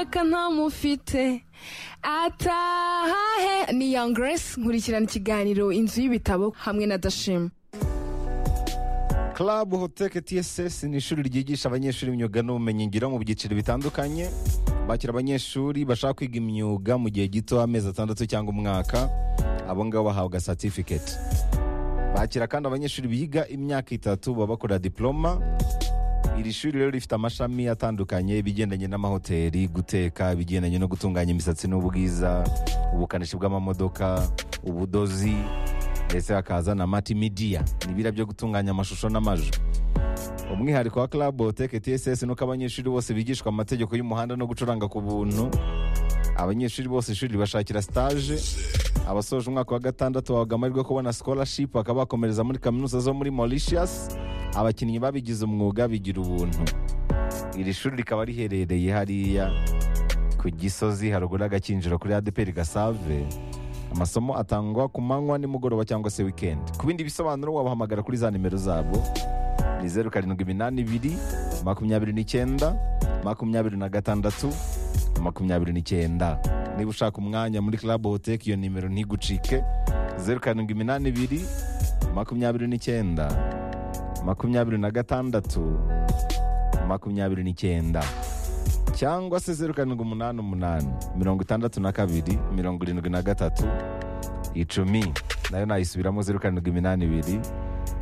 reka ntamufite atahahe ni young grace nkurikirana ikiganiro inzu y'ibitabo hamwe na dashima club hoteke tss ni ishuri ryigisha abanyeshuri imyuga n'ubumenyingiro mu byiciro bitandukanye bakira abanyeshuri bashaka kwiga imyuga mu gihe gito amezi atandatu cyangwa umwaka abo ngabo bahabwa certificate bakira kandi abanyeshuri biga imyaka itatu baba bakora diploma iri shuri rero rifite amashami atandukanye ibigendanye n'amahoteli guteka ibigendanye no gutunganya imisatsi n'ubwiza ubukanishi bw'amamodoka ubudozi ndetse hakaza na multimedia ni ibira byo gutunganya amashusho n'amajwi umwihariko wa club hoteke tss nuko abanyeshuri bose bigishwa amategeko y'umuhanda no gucuranga ku buntu abanyeshuri bose ishuri ribashakira stage abasoje umwaka wa gatandatu bahabwa amahirwe yo kubona scholarship bakaba bakomereza muri kaminuza zo muri mauritius abakinnyi babigize umwuga bigira ubuntu iri shuri rikaba riherereye hariya ku gisozi haruguru y'agakinjiro kuri adeperi gasave amasomo atangwa ku manywa nimugoroba cyangwa se wikendi ku bindi bisobanuro wabahamagara kuri za nimero zabo ni zeru karindwi iminani ibiri makumyabiri n'icyenda makumyabiri na gatandatu makumyabiri n'icyenda niba ushaka umwanya muri club hoteki iyo nimero ntigucike zeru karindwi iminani ibiri makumyabiri n'icyenda makumyabiri na gatandatu makumyabiri n'icyenda cyangwa se zeru karindwi umunani umunani mirongo itandatu na kabiri mirongo irindwi na gatatu icumi nayo nayisubiramo zeru karindwi iminani ibiri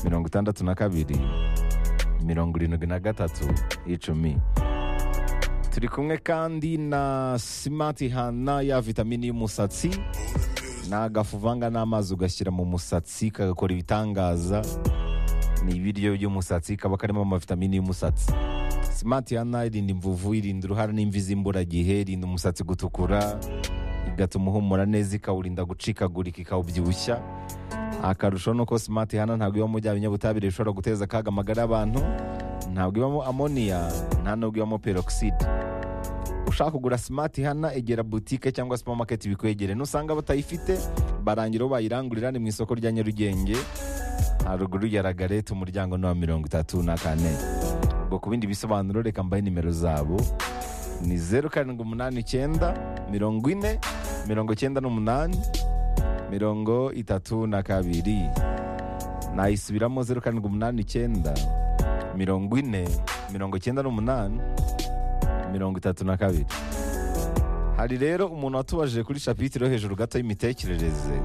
mirongo itandatu na kabiri mirongo irindwi na gatatu icumi turi kumwe kandi na simati hana ya vitamini y'umusatsi ni agafu uvanga n'amazi ugashyira mu musatsi kagakora ibitangaza ni ibiryo by'umusatsi kaba karimo amavitamini y'umusatsi simati hana irinda imvuvu irinda uruhara n'imvi z'imburagihe irinda umusatsi gutukura igatuma uhumura neza ikawurinda gucikagurika ikawubyibushya akarusho ni uko simati hana ntabwo ibamo bya binyabutabire bishobora guteza akaga amagara y'abantu ntabwo ibamo amoniya nta nubwo ibamo peroxide ushaka kugura simati hana egera butike cyangwa supamaketi bikwegereye nusanga batayifite barangira aho bayirangurira ni mu isoko rya nyarugenge haruguru ya ragarete umuryango ni wa mirongo itatu na kane ubwo ku bindi bisobanuro reka mbahe nimero zabo ni zeru karindwi umunani icyenda mirongo ine mirongo icyenda n'umunani mirongo itatu na kabiri nayisubiramo zeru karindwi umunani icyenda mirongo ine mirongo icyenda n'umunani mirongo itatu na kabiri hari rero umuntu watubaje kuri shapitire yo hejuru gato y'imitekerereze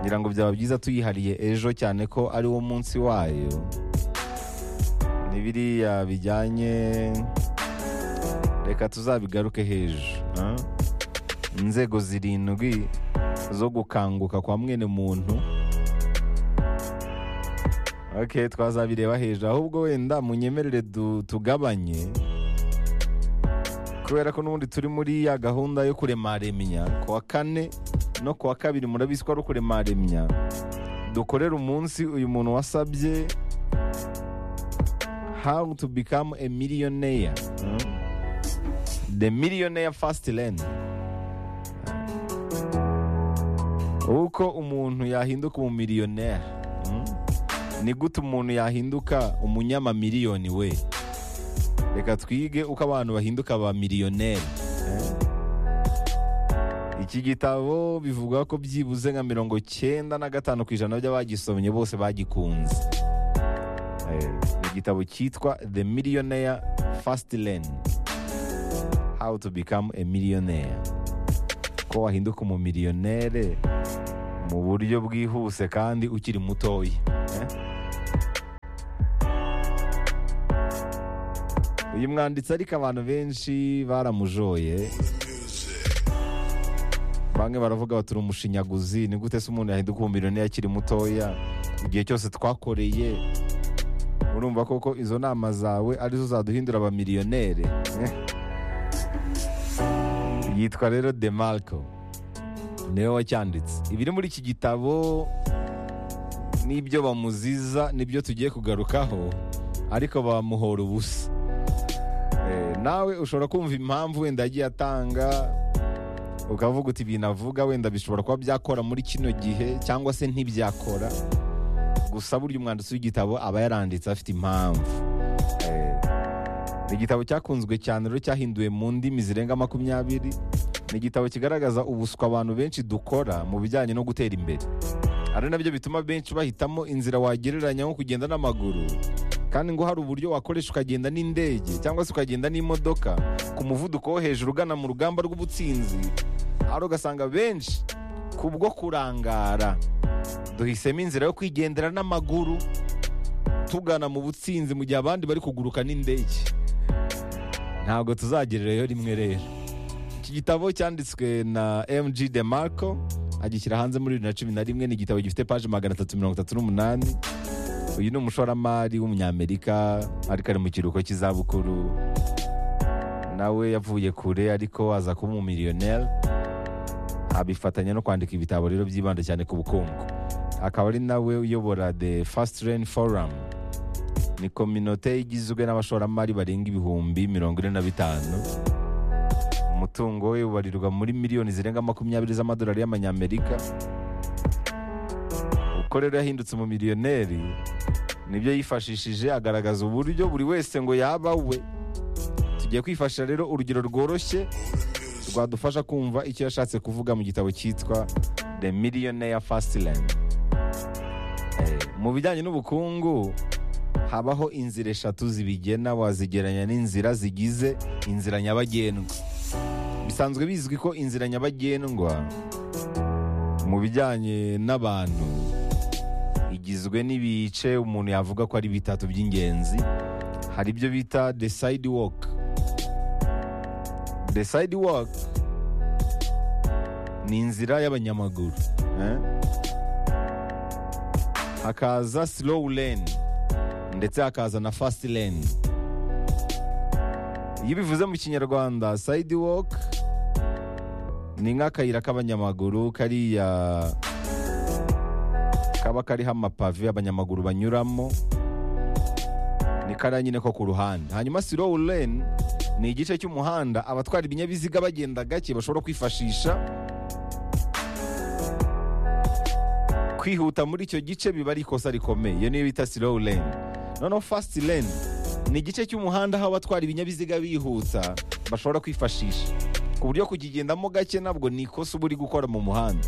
ngira ngo byaba byiza tuyihariye ejo cyane ko ari wo munsi wayo n'ibiriya bijyanye reka tuzabigaruke hejuru ah? inzego zirindwi zo gukanguka kwa mwene muntu ok twazabireba hejuru ahubwo wenda munyemerere du- tugabanye kubera ko n'ubundi turi muri ya gahunda yo kuremaremya ku wa kane no ku wa kabiri murabizi ko ari ukuremaremya dukorera umunsi uyu muntu wasabye how to become a millionaire hmm? the millionaire fast lane uko umuntu yahinduka umumiliyoneri hmm? ni gute umuntu yahinduka umunyamamiliyoni we reka twige uko abantu bahinduka ba miliyoneri iki gitabo bivuga ko byibuze nka mirongo cyenda na gatanu ku ijana by'abagisomye bose bagikunze Eh, ni igitabo cyitwa the millionaire fast lane how to become a millionaire ko wahinduka umumiliyonere mu buryo bwihuse kandi ukiri mutoya eh? uyu mwanditsi ariko abantu benshi baramujoye bamwe baravuga bati umushinyaguzi ni gute se umuntu yahinduka umumiliyoneri akiri mutoya igihe cyose twakoreye urumva koko izo nama zawe arizo zaduhindura abamiliyoneri Eh. yitwa rero demarco niwe wacyanditse ibiri muri iki gitabo n'ibyo bamuziza nibyo tugiye kugarukaho ariko bamuhora ubusa Eh, nawe ushobora kumva impamvu wenda yagiye atanga ukavuga uti ibintu avuga wenda bishobora kuba byakora muri kino gihe cyangwa se ntibyakora gusa burya umwanditsi w'igitabo aba yaranditse afite impamvu Eh, ni igitabo cyakunzwe cyane rero cyahinduwe mu ndimi zirenga makumyabiri ni igitabo kigaragaza ubuswa abantu benshi dukora mu bijyanye no gutera imbere ari nabyo bituma benshi bahitamo inzira wagereranya nko kugenda n'amaguru kandi ngo hari uburyo wakoresha ukagenda n'indege cyangwa se ukagenda n'imodoka ku muvuduko wo hejuru ugana mu rugamba rw'ubutsinzi ari ugasanga benshi kubwo kurangara duhisemo inzira yo kwigendera n'amaguru tugana mu butsinzi mu gihe abandi bari kuguruka n'indege ntabwo tuzagerereyo rimwe rero iki gitabo cyanditswe na mg de marco agishyira hanze muri bibiri na cumi na rimwe ni igitabo gifite paji magana atatu mirongo itatu n'umunani uyu ni umushoramari w'umunyamerika ariko ari mu kiruhuko cy'izabukuru nawe yavuye kure ariko aza kuba umumiliyoneri abifatanya no kwandika ibitabo rero byibanda cyane ku bukungu akaba ari nawe uyobora the fast rain forum ni kominote igizwe n'abashoramari barenga ibihumbi mirongo ine na bitanu umutungo we ubarirwa muri miliyoni zirenga makumyabiri z'amadolari y'amanyamerika uko rero yahindutse umumiliyoneri nibyo yifashishije agaragaza uburyo buri wese ngo yaba we tugiye kwifashisha rero urugero rworoshye rwadufasha kumva icyo yashatse kuvuga mu gitabo cyitwa the millionaire fastland Eh, mu bijyanye n'ubukungu habaho inzira eshatu zibigena wazigeranya n'inzira zigize inzira nyabagendwa bisanzwe bizwi ko inzira nyabagendwa mu bijyanye n'abantu igizwe n'ibice umuntu yavuga ko ari bitatu by'ingenzi hari ibyo bita the sidewalk the sidewalk ni inzira y'abanyamaguru eh? hakaza slow lane ndetse hakaza na fast lane iyo ubivuze mu kinyarwanda sidewalk ni nk'akayira k'abanyamaguru kariya kaba kariho amapave abanyamaguru banyuramo ni kariya nyine ko ku ruhande hanyuma slow lane ni igice cy'umuhanda abatwara ibinyabiziga bagenda gake bashobora kwifashisha kwihuta muri icyo gice biba ari ikosa rikomeye iyo niyo bita slow lane noneho fast lane ni igice cy'umuhanda aho abatwara ibinyabiziga bihuta bashobora kwifashisha ku buryo kukigendamo gake ntabwo ni ikosa uba uri gukora mu muhanda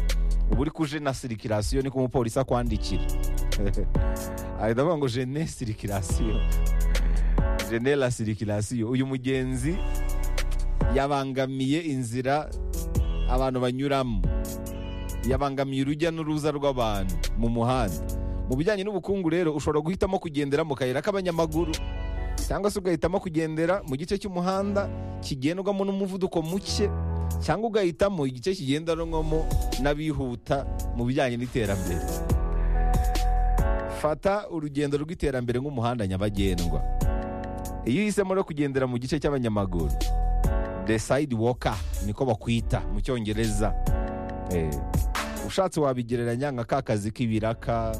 uba uri kuje na sirikirasiyo niko umupolisi akwandikira ahita avuga ngo jene sirikirasiyo jene la sirikirasiyo uyu mugenzi yabangamiye inzira abantu banyuramo yabangamiye urujya n'uruza rw'abantu mu muhanda mu bijyanye n'ubukungu rero ushobora guhitamo kugendera mu kayira k'abanyamaguru cyangwa se ugahitamo kugendera mu gice cy'umuhanda kigendwamo n'umuvuduko muke cyangwa ugahitamo igice kigendanwamo n'abihuta mu bijyanye n'iterambere fata urugendo rw'iterambere nk'umuhanda nyabagendwa iyo uhisemo rero kugendera mu gice cy'abanyamaguru the sidewalker niko bakwita mu cyongereza Eh, ushatse wabigereranya nka ka kazi k'ibiraka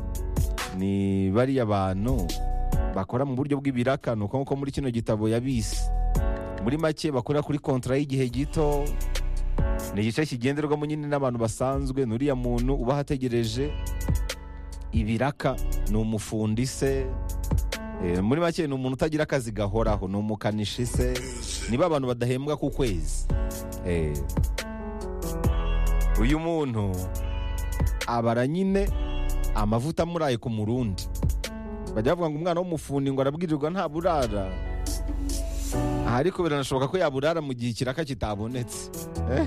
ni bariya bantu bakora mu buryo bw'ibiraka ni uko nguko muri kino gitabo yabise muri make bakora kuri kontra y'igihe gito ni igice kigenderwamo nyine n'abantu basanzwe ni uriya muntu uba ahategereje ibiraka ni umufundi se Eh, muri make ni umuntu utagira akazi gahoraho ni umukanishi se niba abantu badahembwa ku kwezi Eh, uyu muntu abara nyine amavuta amuraye ku murundi bajya bavuga ngo umwana w'umufundi ngo arabwirirwa ntaburara ariko biranashoboka ko yaburara mu gihe ikiraka kitabonetse Eh?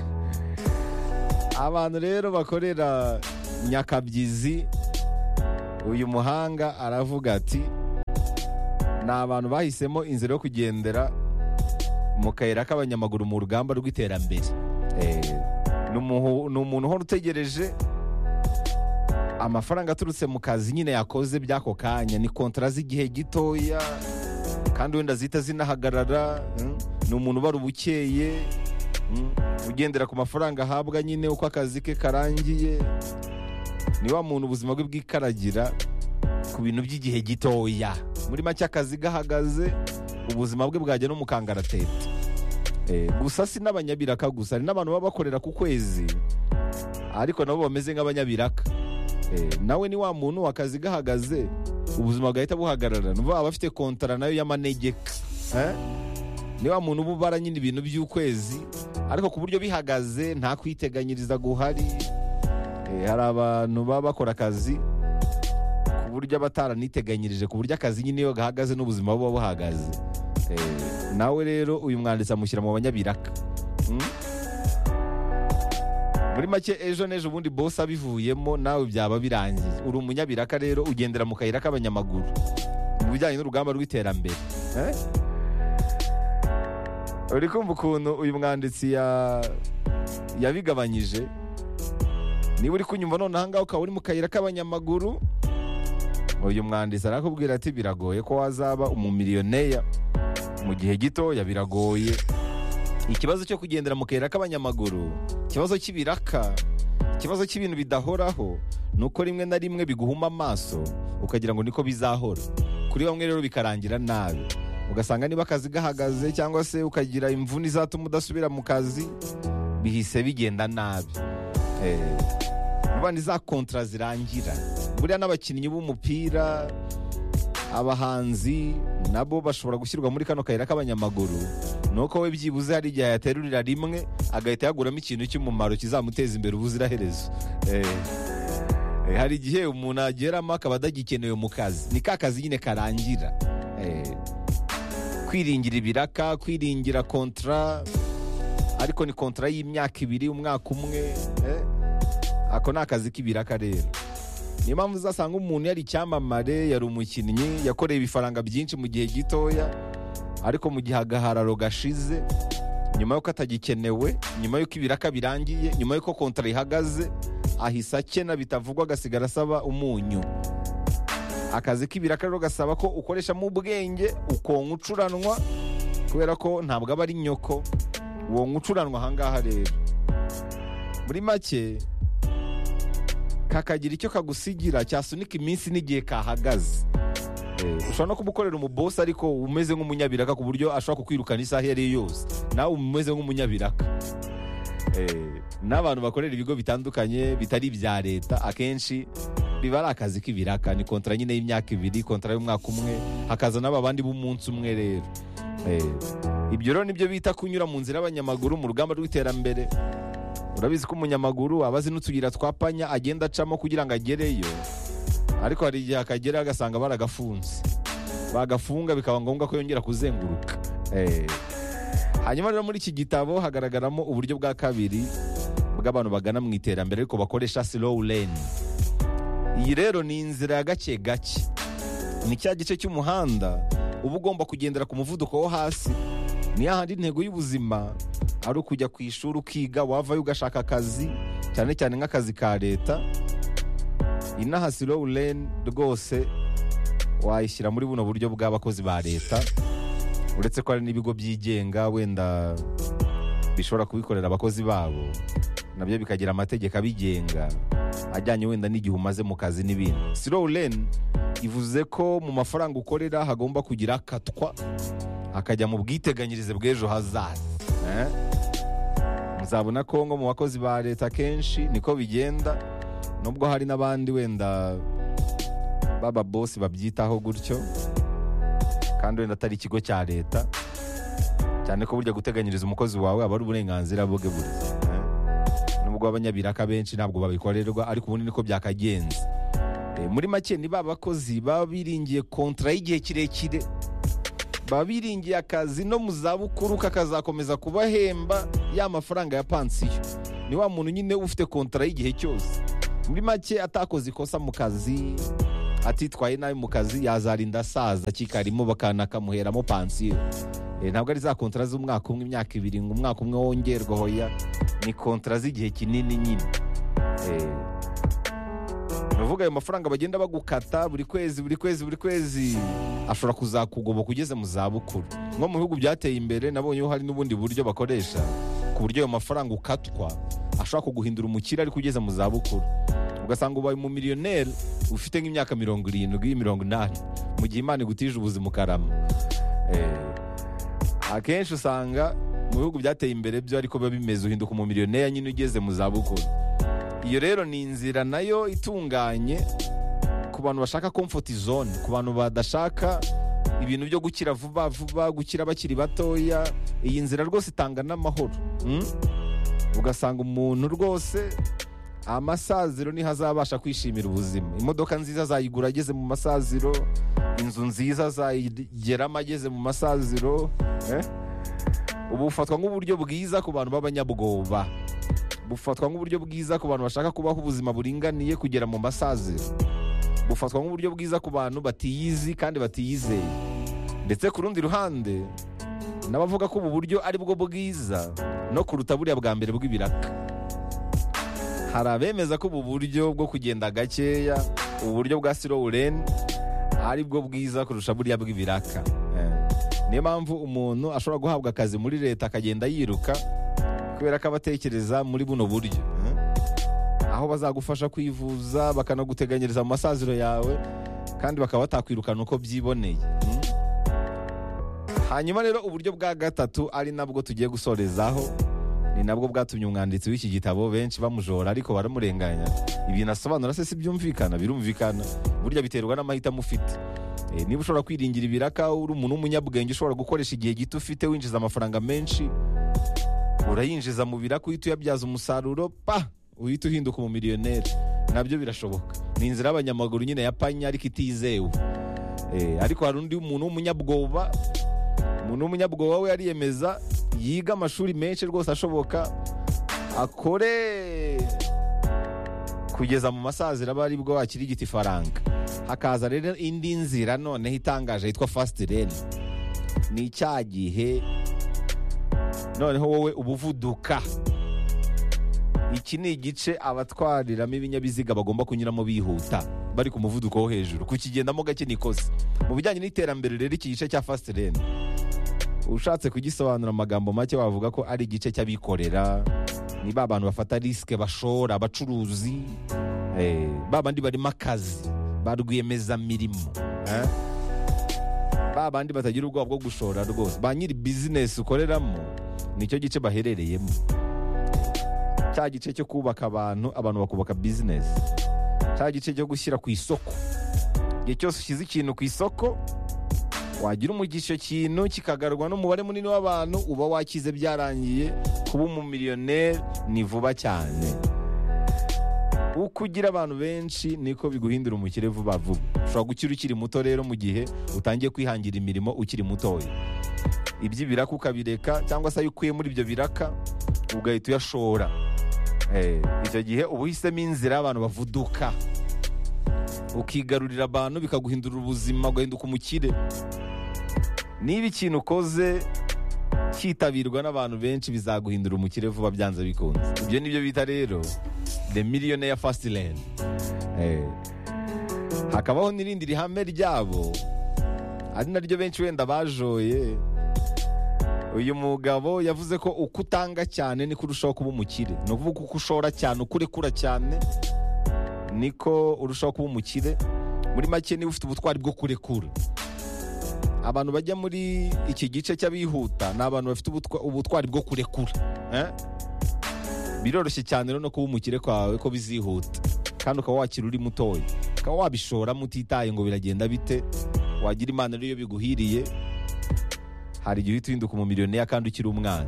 abantu rero bakorera nyakabyizi uyu muhanga aravuga ati ni abantu bahisemo inzira yo kugendera mu kayira k'abanyamaguru mu rugamba rw'iterambere Eh, ni umuhu- ni umuntu uhora utegereje amafaranga aturutse mu kazi nyine yakoze by'ako kanya ni kontara z'igihe gitoya kandi wenda zihita zinahagarara mm. ni umuntu ubara ubukeye mm. ugendera ku mafaranga ahabwa nyine uko akazi ke karangiye ni wa muntu ubuzima bwe bwikaragira ku bintu by'igihe gitoya muri make akazi gahagaze ubuzima bwe bwajya no mu kangaratete Eh, gusa si n'abanyabiraka gusa hari n'abantu baba bakorera ku kwezi ariko nabo bameze nk'abanyabiraka Eh, nawe ni wa muntu akazi gahagaze ubuzima bwahita buhagarara nuva aba afite kontara nayo y'amanegeka Eh? ni wa muntu uba ubara nyine ibintu by'ukwezi ariko ku buryo bihagaze nta kwiteganyiriza guhari Eh, hari abantu baba bakora akazi ku buryo abataranyiteganyirije ku buryo akazi nyine iyo gahagaze n'ubuzima buba buhagaze Eh, nawe rero uyu mwanditsi amushyira mu banyabiraka Mm? muri make ejo n'ejo ubundi bose abivuyemo nawe byaba birangiye uri umunyabiraka rero ugendera mu kayira k'abanyamaguru mu bijyanye n'urugamba rw'iterambere Eh? uri kumva ukuntu uyu mwanditsi ya- yabigabanyije niba uri kunyumva none ahangaha ukaba uri mu kayira k'abanyamaguru uyu mwanditsi arakubwira ati biragoye ko wazaba umumiliyoneri mu gihe gitoya biragoye ikibazo cyo kugendera mu kayira k'abanyamaguru ikibazo cy'ibiraka ikibazo cy'ibintu bidahoraho ni uko rimwe na rimwe biguhuma amaso ukagira ngo niko bizahora kuri bamwe rero bikarangira nabi ugasanga niba akazi gahagaze cyangwa se ukagira imvune izatuma udasubira mu kazi bihise bigenda nabi Eh, vuba ni za kontra zirangira buriya n'abakinnyi b'umupira abahanzi nabo bashobora gushyirwa muri kano kayira k'abanyamaguru ni uko we byibuze hari igihe yaterurira rimwe agahita yaguramo ikintu cy'umumaro kizamuteza imbere ubuziraherezo Eh, eh, hari igihe umuntu ageramo akaba adagikenewe mu kazi ni ka kazi nyine karangira Eh, kwiringira ibiraka kwiringira kontra ariko ni kontra y'imyaka ibiri umwaka umwe eh? ako ni akazi k'ibiraka rero niyo mpamvu uzasanga umuntu yari icyamamare yari umukinnyi yakoreye ibifaranga byinshi mu gihe gitoya ariko mu gihe agahararo gashize nyuma y'uko atagikenewe nyuma y'uko ibiraka birangiye nyuma y'uko kontra ihagaze ahise akena bitavugwa agasigara asaba umunyu akazi k'ibiraka rero gasaba ko ukoreshamo ubwenge ukonka ucuranwa kubera ko ntabwo aba ari nyoko uwo nkucuranwa ahangaha rero muri make kakagira icyo kagusigira cyasunika iminsi n'igihe kahagaze Eh, ushobora no kumukorera umubosi ariko umeze nk'umunyabiraka ku buryo ashobora kukwirukana isaha iyo ari yo yose nawe umeze nk'umunyabiraka Eh, n'abantu bakorera ibigo bitandukanye bitari ibya leta akenshi biba ari akazi k'ibiraka ni kontara nyine y'imyaka ibiri kontara y'umwaka umwe hakaza n'aba bandi b'umunsi umwe rero Eh, ibyo rero nibyo bita kunyura mu nzira y'abanyamaguru mu rugamba rw'iterambere urabizi ko umunyamaguru aba azi n'utuyira twapanya agenda acamo kugira ngo agereyo ariko hari igihe akagera agasanga baragafunze bagafunga bikaba ngombwa ko yongera kuzenguruka Eh. hanyuma rero muri iki gitabo hagaragaramo uburyo bwa kabiri bw'abantu bagana mu iterambere ariko bakoresha slow lane iyi rero ni inzira ya gake gake ni cya gice cy'umuhanda uba ugomba kugendera ku muvuduko wo hasi ni ya handi intego y'ubuzima ari ukujya ku ishuri ukiga wavayo ugashaka akazi cyane cyane nk'akazi ka leta inaha slow lane rwose wayishyira muri buno buryo bw'abakozi ba leta uretse ko hari n'ibigo byigenga wenda bishobora kubikorera abakozi babo nabyo bikagira amategeko abigenga ajyanye wenda n'igihe umaze mu kazi n'ibindi slow lane ivuze ko mu mafaranga ukorera hagomba kugira akatwa akajya mu bwiteganyirize bw'ejo hazaza Eh? muzabona ko nko mu bakozi ba leta kenshi niko bigenda nubwo hari n'abandi wenda baba bosi babyitaho gutyo kandi wenda atari ikigo cya leta cyane ko burya guteganyiriza umukozi wawe aba ari uburenganzira bwe buri Eh? nubwo abanyabiraka benshi ntabwo babikorerwa ariko ubundi niko byakagenze Eh, muri make ni ba bakozi baba biringiye kontra y'igihe kirekire baba biringiye akazi no mu zabukuru kakazakomeza kubahemba ya mafaranga ya pansiyo ni wa muntu nyine uba ufite kontra y'igihe cyose muri make atakoze ikosa mu kazi atitwaye nabi mu kazi yazarinda asaza kikarimo bakanakamuheramo pansiyo Eh, ntabwo ari za kontra z'umwaka umwe imyaka ibiri ngo umwaka umwe wongerwe hoya ni kontra z'igihe kinini nyine Eh, Nuvuga ayo mafaranga bagenda bagukata buri kwezi buri kwezi buri kwezi ashobora kuzakugoboka ugeze mu zabukuru nko mu bihugu byateye imbere nabonyeho hari n'ubundi buryo bakoresha ku buryo ayo mafaranga ukatwa ashobora kuguhindura umukire ariko ugeze mu zabukuru ugasanga ubaye umumiliyoneri ufite nk'imyaka mirongo irindwi mirongo inani mu gihe imana igutije ubuzima ukarama Eh, akenshi usanga mu bihugu byateye imbere byo ariko biba bimeze uhinduka umumiliyoneri nyine ugeze mu zabukuru iyo rero ni inzira nayo itunganye ku bantu bashaka comfort zone ku bantu badashaka ibintu byo gukira vuba vuba gukira bakiri batoya iyi nzira rwose itanga n'amahoro mm? ugasanga umuntu rwose amasaziro niho azabasha kwishimira ubuzima imodoka nziza azayigura ageze mu masaziro inzu nziza azayigeramo ageze mu masaziro eh? ubu bufatwa nk'uburyo bwiza ku bantu b'abanyabwoba bufatwa nk'uburyo bwiza ku bantu bashaka kubaho ubuzima buringaniye kugera mu masaziro bufatwa nk'uburyo bwiza ku bantu batiyizi kandi batiyizeye ndetse ku rundi ruhande n'abavuga ko ubu buryo ari bwo bwiza no kuruta buriya bwa mbere bw'ibiraka hari abemeza ko ubu buryo bwo kugenda gakeya ubu buryo bwa silowureni ari bwo bwiza kurusha buriya bw'ibiraka Eh. niyo mpamvu umuntu ashobora guhabwa akazi muri leta akagenda yiruka kubera ko aba atekereza muri buno buryo Eh. aho bazagufasha kwivuza bakanaguteganyiriza mu masaziro yawe kandi bakaba batakwirukana uko byiboneye Mm. hanyuma rero uburyo bwa gatatu ari nabwo tugiye gusorezaho ni nabwo bwatumye umwanditsi w'iki gitabo benshi bamujora ariko baramurenganya ibintu asobanura se si byumvikana birumvikana burya biterwa n'amahitamo ufite Eh, niba ushobora kwiringira ibiraka uri umuntu w'umunyabwenge ushobora gukoresha igihe gito ufite winjiza amafaranga menshi urayinjiza mu biraka uhita uyabyaza umusaruro pa uhita uhinduka umumiliyoneri nabyo birashoboka ni inzira y'abanyamaguru nyine ya panya ariko itizewe Eh, ariko hari undi muntu w'umunyabwoba umuntu w'umunyabwoba we ariyemeza yiga amashuri menshi rwose ashoboka akore kugeza mu masaziro aba ari bwo akirigita ifaranga hakaza rero indi nzira noneho itangaje yitwa fasiti reni ni icya gihe noneho wowe ubuvuduka iki ni igice abatwariramo ibinyabiziga bagomba kunyuramo bihuta bari ku muvuduko wo hejuru kukigendamo gake ni ikosa mu bijyanye n'iterambere rero iki gice cya fasiti reni ushatse kugisobanura amagambo make wavuga ko ari igice cy'abikorera ni ba bantu bafata risike bashora abacuruzi eh, ba bandi barimo akazi ba rwiyemezamirimo eh? ba bandi batagira ubwoba bwo gushora rwose ba nyiri bizinesi ukoreramo nicyo gice baherereyemo cya gice cyo kubaka abantu abantu bakubaka bizinesi cya gice cyo gushyira ku isoko igihe cyose ushyize ikintu ku isoko wagira umugisha kintu kikagarwa n'umubare munini w'abantu uba wakize byarangiye kuba umumiliyoneri ni vuba cyane uko ugira abantu benshi niko biguhindura umukire vuba vuba ushobora gukira ukiri muto rero mu gihe utangiye kwihangira imirimo ukiri mutoya iby'ibiraka ukabireka cyangwa se ayo ukuye muri ibyo biraka ugahita uyashora Eh, icyo gihe uba uhisemo inzira y'abantu bavuduka ukigarurira abantu bikaguhindura ubuzima ugahinduka umukire niba ikintu ukoze cyitabirwa n'abantu benshi bizaguhindura umukire vuba byanze bikunze ibyo ni byo bita rero the millionaire fast lane Eh. hakabaho n'irindi rihame ryabo ari naryo benshi wenda bajoye uyu mugabo yavuze ko uko utanga cyane niko urushaho kuba umukire ni ukuvuga uko ushora cyane uko urekura cyane niko urushaho kuba umukire muri make niba ufite ubutwari bwo kurekura abantu bajya muri iki gice cy'abihuta ni abantu bafite ubutwa- ubutwari bwo kurekura eh? biroroshye cyane rero no kuba umukire kwawe ko bizihuta kandi ukaba wakira uri mutoya ukaba wabishoramo utitaye ngo biragenda bite wagira imana rero iyo biguhiriye hari igihe uhita uhinduka umumiliyoneri kandi ukiri umwana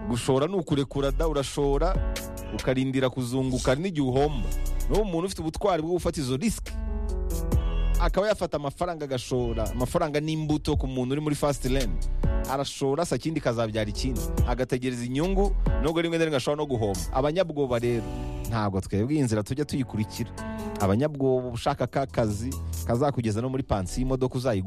gushora ni ukurekura da urashora ukarindira kuzunguka hari n'igihe uhomba n'uwo muntu ufite ubutwari bwo gufata izo risike akaba yafata amafaranga agashora amafaranga n'imbuto ku muntu uri muri fasiti reni arashora se ikindi kazabyara ikindi agategereza inyungu nubwo rimwe na rimwe ashobora no guhomba abanyabwoba rero ntabwo twebwe iyi nzira tujya tuyikurikira abanyabwoba uba ushaka ka kazi kazakugeza no muri pansiyo y'imodoka uzayigura